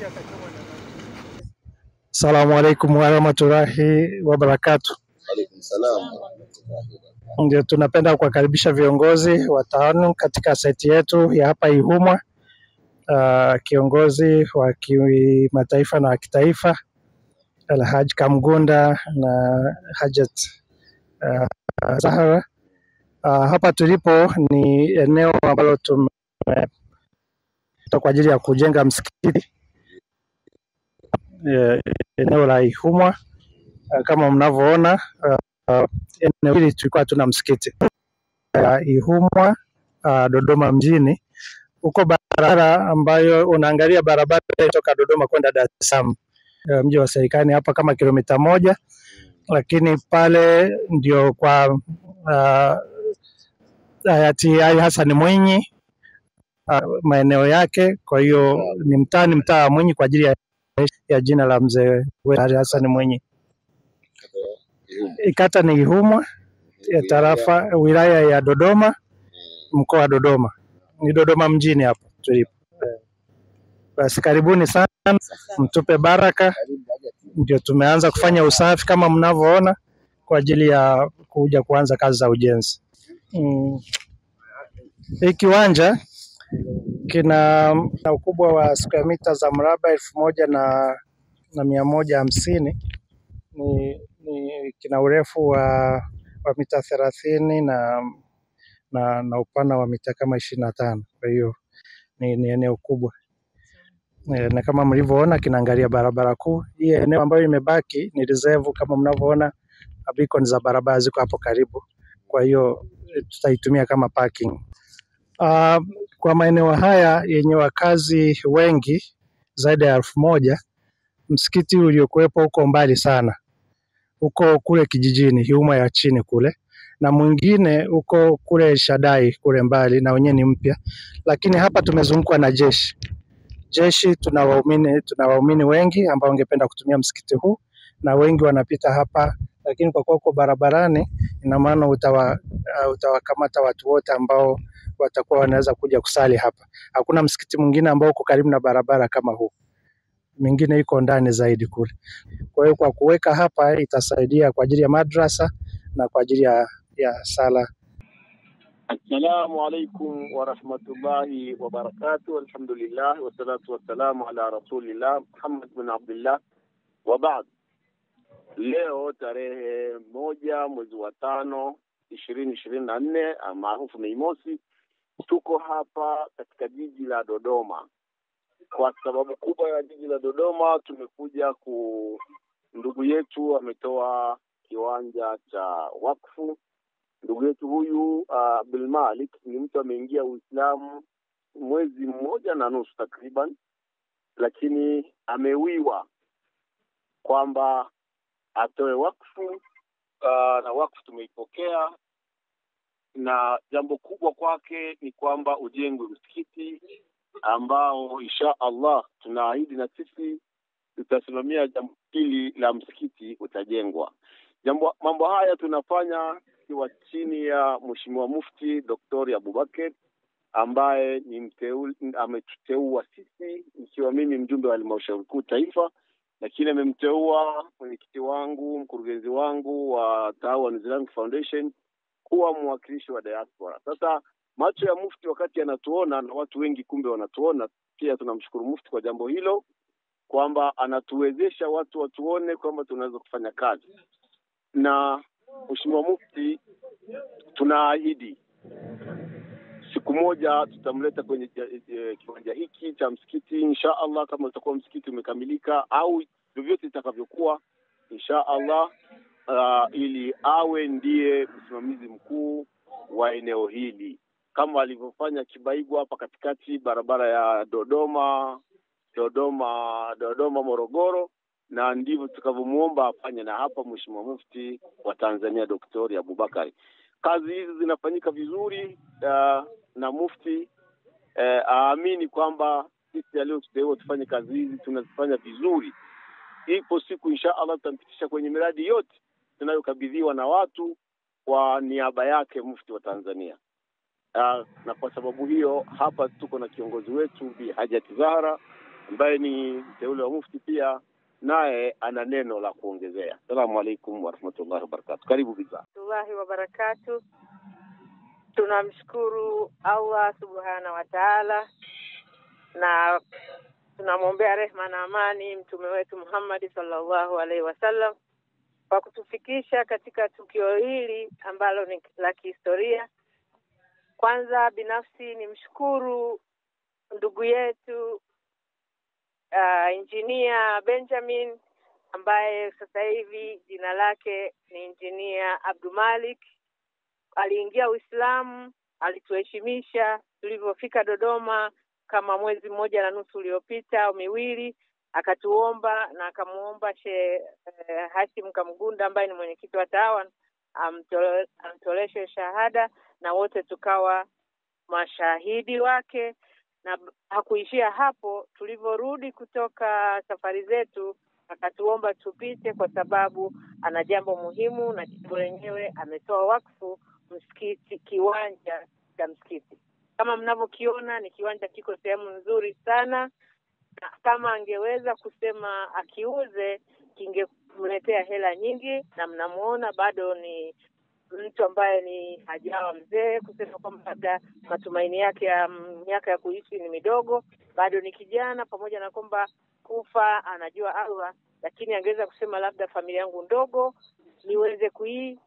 Assalamu alaikum warahmatullahi wabarakatu. Alaikum salam warahmatullahi wabarakatuh. Ndio tunapenda kuwakaribisha viongozi wa TANU katika saiti yetu ya hapa Ihumwa, uh, kiongozi wa kimataifa na wa kitaifa Alhaj Kamgunda na Hajat uh, Zahra. Uh, hapa tulipo ni eneo ambalo tume kwa ajili ya kujenga msikiti eh, eneo la Ihumwa. Uh, kama mnavyoona uh, uh, eneo hili tulikuwa hatuna msikiti uh, Ihumwa uh, Dodoma mjini, huko barabara ambayo unaangalia barabara kutoka Dodoma kwenda Dar es Salaam uh, mji wa serikali hapa kama kilomita moja, lakini pale ndio kwa uh, hayati Ali Hassan Mwinyi uh, maeneo yake. Kwa hiyo ni mtaa ni mtaa wa Mwinyi kwa ajili ya, ya jina la mzee wetu Ali Hassan Mwinyi. Ihumwa. Kata ni Ihumwa ya tarafa wilaya ya Dodoma mkoa wa Dodoma, ni Dodoma mjini hapa tulipo. Eh, Basi karibuni sana, mtupe baraka. Ndio tumeanza kufanya usafi kama mnavyoona kwa ajili ya kuja kuanza kazi za ujenzi. Mm. Hii kiwanja kina na ukubwa wa square mita za mraba elfu moja na, na mia moja hamsini ni, ni kina urefu wa, wa mita thelathini na, na, na upana wa mita kama ishirini na tano. Kwa hiyo ni, ni eneo kubwa e, na kama mlivyoona kinaangalia barabara kuu. Hii eneo ambayo imebaki ni reserve, kama mnavyoona beacon za barabara ziko hapo karibu, kwa hiyo e, tutaitumia kama parking. Uh, kwa maeneo haya yenye wakazi wengi zaidi ya elfu moja msikiti uliokuwepo huko mbali sana, huko kule kijijini Ihumwa ya chini kule, na mwingine huko kule Shadai kule mbali, na wenyewe ni mpya, lakini hapa tumezungukwa na jeshi. Jeshi tuna waumini tuna waumini wengi ambao wangependa kutumia msikiti huu na wengi wanapita hapa, lakini kwa kuwa uko barabarani, ina maana utawa, uh, utawakamata watu wote ambao watakuwa wanaweza kuja kusali hapa. Hakuna msikiti mwingine ambao uko karibu na barabara kama huu, mingine iko ndani zaidi kule. Kwa hiyo kwa kuweka hapa itasaidia kwa ajili ya madrasa na kwa ajili ya, ya sala. Assalamu alaikum warahmatullahi wabarakatuh. Alhamdulillah wassalatu wassalamu ala rasulillah Muhammad bin Abdullah wa baad. Leo tarehe moja mwezi wa tano ishirini ishirini na nne maarufu Mei Mosi, tuko hapa katika jiji la Dodoma. Kwa sababu kubwa ya jiji la Dodoma, tumekuja ku ndugu yetu ametoa kiwanja cha wakfu ndugu yetu huyu uh, Abdul Malik ni mtu ameingia Uislamu mwezi mmoja na nusu takriban, lakini amewiwa kwamba atoe wakfu uh, na wakfu tumeipokea, na jambo kubwa kwake ni kwamba ujengwe msikiti ambao insha Allah tunaahidi na sisi tutasimamia jambo hili la msikiti utajengwa. Jambo, mambo haya tunafanya ikiwa chini ya Mheshimiwa Mufti Doktori Abubakar ambaye ni mteul, ametuteua sisi ikiwa mimi mjumbe wa halmashauri kuu taifa, lakini amemteua mwenyekiti wangu mkurugenzi wangu wa Taawan Islamic Foundation kuwa mwakilishi wa diaspora. Sasa macho ya Mufti wakati anatuona na watu wengi kumbe wanatuona pia, tunamshukuru Mufti kwa jambo hilo kwamba anatuwezesha watu watuone kwamba tunaweza kufanya kazi na Mheshimiwa Mufti, tunaahidi siku moja tutamleta kwenye e, kiwanja hiki cha msikiti insha Allah, kama utakuwa msikiti umekamilika au vyovyote itakavyokuwa insha Allah, uh, ili awe ndiye msimamizi mkuu wa eneo hili kama alivyofanya Kibaigwa hapa katikati, barabara ya Dodoma Dodoma Dodoma Morogoro na ndivyo tutakavyomuomba afanye na hapa Mheshimiwa Mufti wa Tanzania Daktari Abubakari. Kazi hizi zinafanyika vizuri uh, na Mufti uh, aamini kwamba sisi aliyotuteua tufanye kazi hizi tunazifanya vizuri. Ipo siku insha Allah tutampitisha kwenye miradi yote tunayokabidhiwa na watu kwa niaba yake Mufti wa Tanzania. Uh, na kwa sababu hiyo hapa tuko na kiongozi wetu Bi Hajati Zahra ambaye ni mteule wa mufti pia naye ana neno la kuongezea. Assalamu alaikum warahmatullahi wabarakatu. Karibu Biza. warahmatullahi wabarakatu. Tunamshukuru Allah subhana wa taala na tunamwombea rehma na amani mtume wetu Muhammad sallallahu alaihi wasallam kwa kutufikisha katika tukio hili ambalo ni la kihistoria. Kwanza binafsi nimshukuru ndugu yetu uh, injinia Benjamin ambaye sasa hivi jina lake ni injinia Abdumalik. Aliingia Uislamu, alituheshimisha tulivyofika Dodoma kama mwezi mmoja na nusu uliopita au miwili, akatuomba na akamuomba Shehe eh, Hashim Kamgunda ambaye ni mwenyekiti wa TAWAN amtole- amtoleshe shahada na wote tukawa mashahidi wake na b- hakuishia hapo. Tulivyorudi kutoka safari zetu, akatuomba tupite kwa sababu ana jambo muhimu, na jambo lenyewe ametoa wakfu msikiti, kiwanja cha msikiti. Kama mnavyokiona ni kiwanja kiko sehemu nzuri sana, na kama angeweza kusema akiuze kingemletea hela nyingi, na mnamuona bado ni mtu ambaye ni hajawa mzee kusema kwamba labda matumaini yake ya miaka ya kuishi ni midogo, bado ni kijana, pamoja na kwamba kufa anajua Allah, lakini angeweza kusema labda familia yangu ndogo niweze kui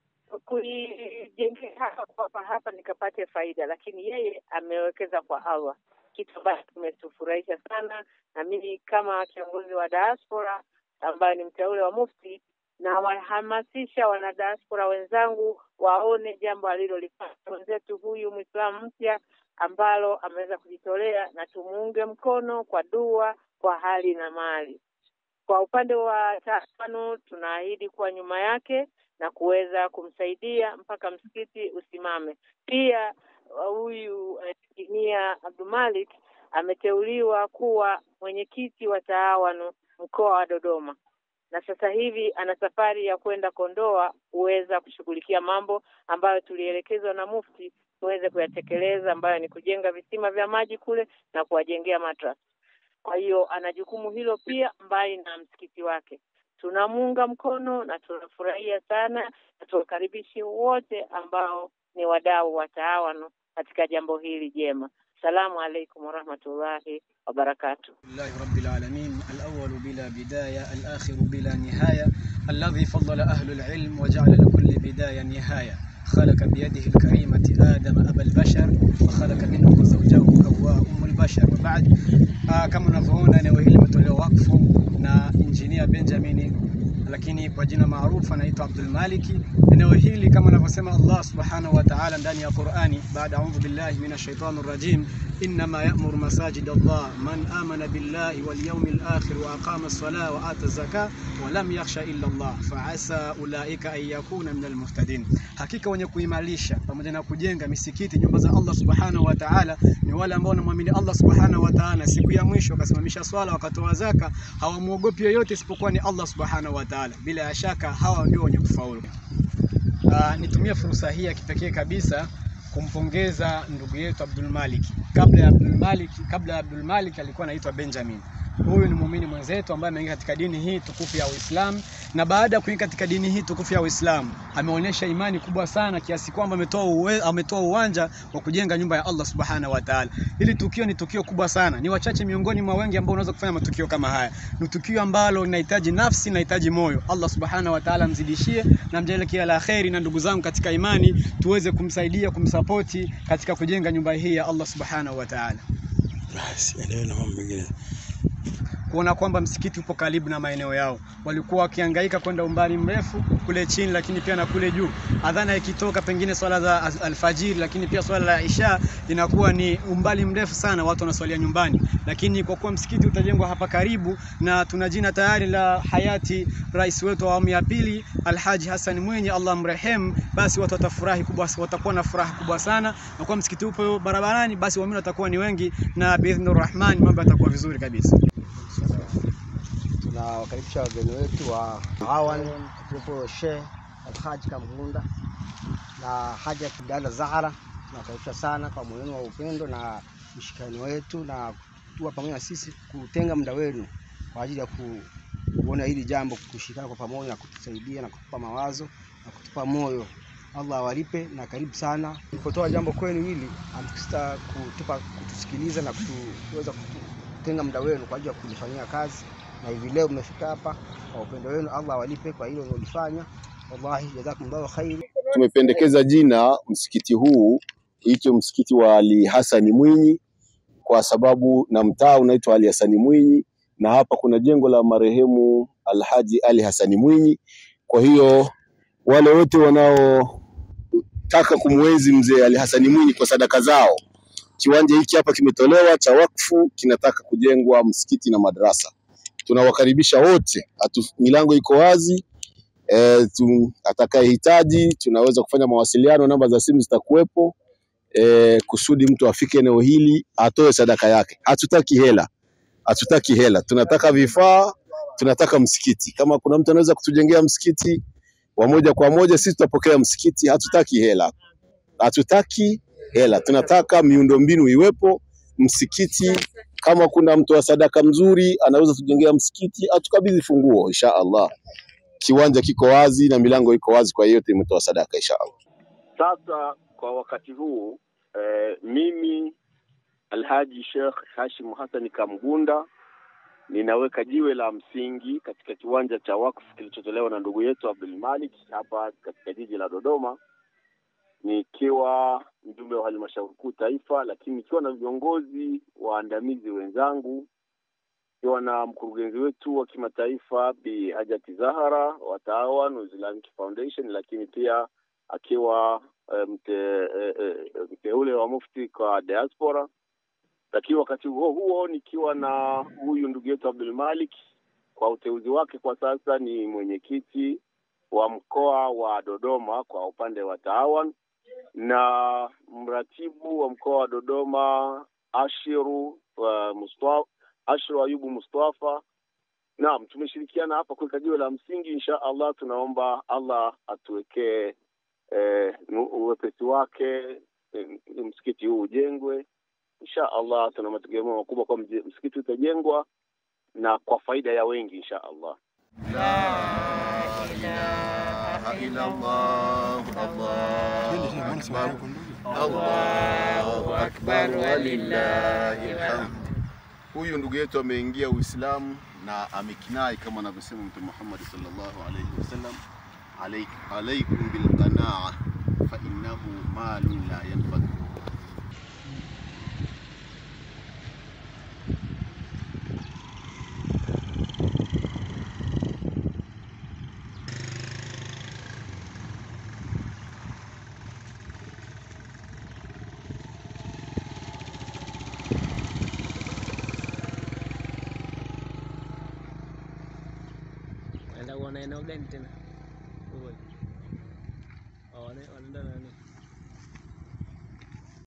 kuijengea hapa hapa hapa nikapate faida, lakini yeye amewekeza kwa Allah, kitu ambacho kimetufurahisha sana, na mimi kama kiongozi wa diaspora ambaye ni mteule wa mufti na wahamasisha wanadiaspora wenzangu waone jambo alilolifanya mwenzetu huyu Mwislamu mpya ambalo ameweza kujitolea, na tumuunge mkono kwa dua, kwa hali na mali. Kwa upande wa tano, tunaahidi kuwa nyuma yake na kuweza kumsaidia mpaka msikiti usimame. Pia uh, huyu eh, injinia Abdumalik ameteuliwa kuwa mwenyekiti wa taawanu mkoa wa Dodoma na sasa hivi ana safari ya kwenda Kondoa kuweza kushughulikia mambo ambayo tulielekezwa na mufti tuweze kuyatekeleza, ambayo ni kujenga visima vya maji kule na kuwajengea madrasa. Kwa hiyo ana jukumu hilo pia, mbali na msikiti wake. Tunamuunga mkono na tunafurahia sana, na tuwakaribishi wote ambao ni wadau wa taawano katika jambo hili jema. Salamu alaikum warahmatullahi wabarakatuh. لله رب العالمين الأول بلا بداية الآخر بلا نهاية الذي فضل أهل العلم وجعل لكل بداية نهاية خلق بيده الكريمة آدم أبا البشر وخلق منه زوجه حواء أم البشر وبعد آه kama unavyoona eneo hili limetolewa wakfu na injinia Benjamin lakini kwa jina maarufu anaitwa Abdul Maliki. Eneo hili kama anavyosema Allah subhanahu wa ta'ala ndani ya Qur'ani, baada audhu billahi minash shaitani rajim, innama ya'muru masajid Allah man amana billahi wal yawmil akhir wa aqama as-salata wa ata az-zakata wa lam yakhsha illa Allah fa asa ulaika an yakuna minal muhtadin, hakika wenye kuimarisha pamoja na kujenga misikiti, nyumba za Allah subhanahu wa ta'ala ni wale ambao wanamwamini Allah subhanahu wa ta'ala, siku ya mwisho wakasimamisha swala wakatoa zaka, hawamwogopi yoyote isipokuwa ni Allah subhanahu wa ta'ala. Bila ya shaka hawa ndio wenye kufaulu. Uh, nitumie fursa hii ya kipekee kabisa kumpongeza ndugu yetu Abdul Malik. Kabla ya Abdul Malik, kabla ya Abdul Malik alikuwa anaitwa Benjamin. Huyu ni muumini mwenzetu ambaye ameingia katika dini hii tukufu ya Uislamu, na baada ya kuingia katika dini hii tukufu ya Uislamu ameonyesha imani kubwa sana kiasi kwamba ametoa uwe, ametoa uwanja wa kujenga nyumba ya Allah subhanahu wa ta'ala. Hili tukio ni tukio kubwa sana, ni wachache miongoni mwa wengi ambao unaweza kufanya matukio kama haya. Ni tukio ambalo linahitaji nafsi, linahitaji moyo. Allah subhanahu wa ta'ala mzidishie na mjalie kila la kheri, na ndugu zangu katika imani tuweze kumsaidia kumsapoti katika kujenga nyumba hii ya Allah subhanahu wa ta'ala. Basi endelee na mambo mengine. kuona kwamba msikiti upo karibu na maeneo yao. Walikuwa wakihangaika kwenda umbali mrefu kule chini, lakini pia na kule juu. Adhana ikitoka pengine swala za az- alfajiri, lakini pia swala la isha inakuwa ni umbali mrefu sana, watu wanaswalia nyumbani. Lakini kwa kuwa msikiti utajengwa hapa karibu na tuna jina tayari la hayati rais wetu wa awamu ya pili Alhaji Hassan Mwinyi, Allah mrehemu, basi watu watafurahi kubwa, watakuwa na furaha kubwa sana, na kwa msikiti upo barabarani, basi waumini watakuwa ni wengi, na biidhnir rahman mambo yatakuwa vizuri kabisa. tunawakaribisha wageni wetu wa Awan akiwepo Sheikh Alhaji Kamgunda na Haja Kidala Zahara. Tunawakaribisha sana kwa moyoni wa upendo na mshikani wetu na kuwa pamoja na sisi, kutenga muda wenu kwa ajili ya ku, kuona hili jambo, kushirikiana kwa pamoja na kutusaidia na kutupa mawazo na kutupa moyo. Allah awalipe na karibu sana. Nilipotoa jambo kwenu hili, hamkusita kutupa kutusikiliza na kutuweza kutenga muda wenu kwa ajili ya kulifanyia kazi, na hivi leo mmefika hapa kwa upendo wenu. Allah awalipe kwa hilo mlilofanya. Wallahi jazakumullahu khairi. Tumependekeza jina msikiti huu uitwe msikiti wa Ali Hasani Mwinyi kwa sababu na mtaa unaitwa Ali Hasani Mwinyi, na hapa kuna jengo la marehemu Alhaji Ali Hasani Mwinyi. Kwa hiyo wale wote wanaotaka kumwenzi mzee Ali Hasani Mwinyi kwa sadaka zao, kiwanja hiki hapa kimetolewa cha wakfu, kinataka kujengwa msikiti na madrasa. Tunawakaribisha wote, atu, milango iko wazi e, tu, atakayehitaji tunaweza kufanya mawasiliano, namba za simu zitakuwepo e, kusudi mtu afike eneo hili atoe sadaka yake. Hatutaki hela, hatutaki hela, tunataka vifaa, tunataka msikiti. Kama kuna mtu anaweza kutujengea msikiti wa moja kwa moja, sisi tutapokea msikiti. Hatutaki hela, hatutaki hela, tunataka miundombinu iwepo, msikiti. Kama kuna mtu wa sadaka mzuri anaweza tujengea msikiti, atukabidhi funguo insha Allah. Kiwanja kiko wazi na milango iko wazi kwa yeyote imetoa sadaka insha Allah. Sasa kwa wakati huu eh, mimi Alhaji Sheikh Hashim Hassan Kamgunda ninaweka jiwe la msingi katika kiwanja cha wakfu kilichotolewa na ndugu yetu Abdul Malik hapa katika jiji la Dodoma, nikiwa mjumbe wa halmashauri kuu taifa, lakini nikiwa na viongozi waandamizi wenzangu, nikiwa na mkurugenzi wetu wa kimataifa Bi Hajati Zahara wa Taawan Islamic Foundation, lakini pia akiwa eh, mte, eh, eh, mteule wa mufti kwa diaspora lakini wakati huo huo nikiwa na huyu ndugu yetu Abdul Malik kwa uteuzi wake kwa sasa ni mwenyekiti wa mkoa wa Dodoma kwa upande wa Taawan na mratibu wa mkoa wa Dodoma Ashiru uh, Mustafa, Ashiru Ayubu Mustafa. Naam, tumeshirikiana hapa kuweka jiwe la msingi. Insha Allah tunaomba Allah atuwekee eh, uwepesi wake eh, msikiti huu ujengwe insha Allah tuna mategemeo makubwa kwa msikiti utajengwa na kwa faida ya wengi insha Allah. Allahu akbar walillahi alhamd. Huyu ndugu yetu ameingia Uislamu na amekinai kama anavyosema Mtume Muhammad sallallahu alayhi wasallam, Alaik- alaikum bilqanaa fa innahu malun la yanfad Naenda kuona eneo gani tena?